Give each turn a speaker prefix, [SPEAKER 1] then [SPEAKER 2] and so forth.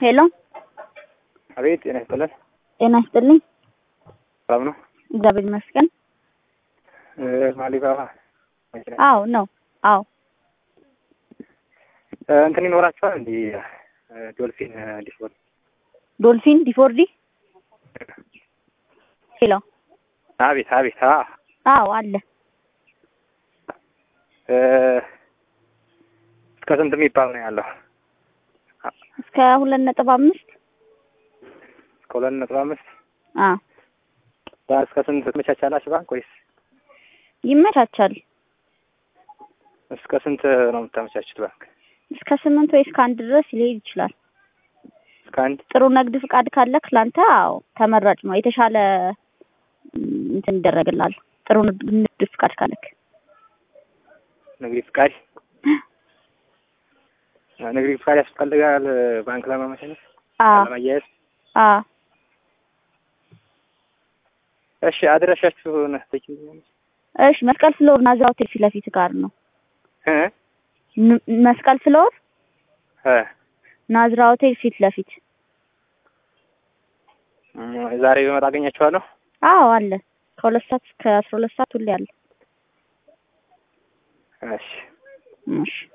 [SPEAKER 1] ሄሎ
[SPEAKER 2] አቤት ጤና ይስጥልን።
[SPEAKER 1] ጤና ይስጥልኝ።
[SPEAKER 2] ሰላም ነው?
[SPEAKER 1] እግዚአብሔር ይመስገን።
[SPEAKER 2] ማሊባባ መኪና
[SPEAKER 1] አዎ ነው። አዎ
[SPEAKER 2] እንትን ይኖራቸዋል እንዲ ዶልፊን ዲስቦል
[SPEAKER 1] ዶልፊን ዲፎርዲ ሄሎ
[SPEAKER 2] አቤት አቤት አ
[SPEAKER 1] አዎ አለ።
[SPEAKER 2] እስከ ስንት የሚባል ነው ያለው?
[SPEAKER 1] እስከ ሁለት ነጥብ አምስት
[SPEAKER 2] እስከ ሁለት ነጥብ አምስት
[SPEAKER 1] አ
[SPEAKER 2] እስከ ስንት ትመቻቻላችሁ ባንክ ወይስ
[SPEAKER 1] ይመቻቻል።
[SPEAKER 2] እስከ ስንት ነው የምታመቻቹት ባንክ?
[SPEAKER 1] እስከ ስምንት ወይ እስከ አንድ ድረስ ሊሄድ ይችላል።
[SPEAKER 2] እስከ አንድ
[SPEAKER 1] ጥሩ ንግድ ፍቃድ ካለክ ላንተ አዎ ተመራጭ ነው። የተሻለ ም፣ እንትን ይደረግላል። ጥሩ ንግድ ንግድ ፍቃድ ካለክ
[SPEAKER 2] ንግድ ፍቃድ ንግድ ፍቃድ ያስፈልጋል ባንክ ለማመቻቸት
[SPEAKER 1] አ
[SPEAKER 2] ለማያያዝ።
[SPEAKER 1] አ
[SPEAKER 2] እሺ አድራሻችሁን ትችላለች
[SPEAKER 1] እሺ መስቀል ፍሎር ናዝራ ሆቴል ፊት ለፊት ጋር ነው።
[SPEAKER 2] እ
[SPEAKER 1] ን- መስቀል ፍሎር
[SPEAKER 2] እ
[SPEAKER 1] ናዝራ ሆቴል ፊት ለፊት
[SPEAKER 2] ዛሬ በመጣ አገኛችኋለሁ።
[SPEAKER 1] አዎ አለ። ከሁለት ሰዓት እስከ አስራ ሁለት ሰዓት ሁሌ አለ።
[SPEAKER 2] እሺ
[SPEAKER 1] እሺ